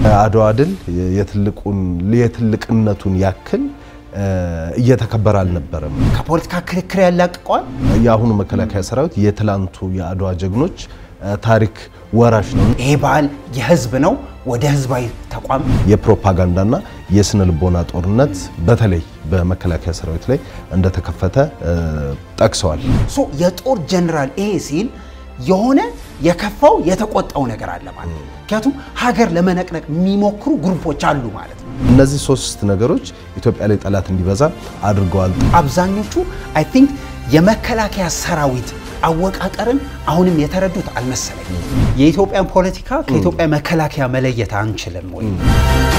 አድዋ ድል የትልቁን የትልቅነቱን ያክል እየተከበረ አልነበረም። ከፖለቲካ ክርክር ያላቅቀዋል። የአሁኑ መከላከያ ሰራዊት የትላንቱ የአድዋ ጀግኖች ታሪክ ወራሽ ነው። ይሄ በዓል የህዝብ ነው። ወደ ህዝባዊ ተቋም የፕሮፓጋንዳና የስነ ልቦና ጦርነት በተለይ በመከላከያ ሰራዊት ላይ እንደተከፈተ ጠቅሰዋል። ሶ የጦር ጀነራል ይሄ ሲል የሆነ የከፋው የተቆጣው ነገር አለ ማለት ነው። ምክንያቱም ሀገር ለመነቅነቅ የሚሞክሩ ግሩፖች አሉ ማለት ነው። እነዚህ ሶስት ነገሮች ኢትዮጵያ ላይ ጠላት እንዲበዛ አድርገዋል። አብዛኞቹ አይ ቲንክ የመከላከያ ሰራዊት አወቃቀርን አሁንም የተረዱት አልመሰለኝም። የኢትዮጵያን ፖለቲካ ከኢትዮጵያ መከላከያ መለየት አንችልም ወይ?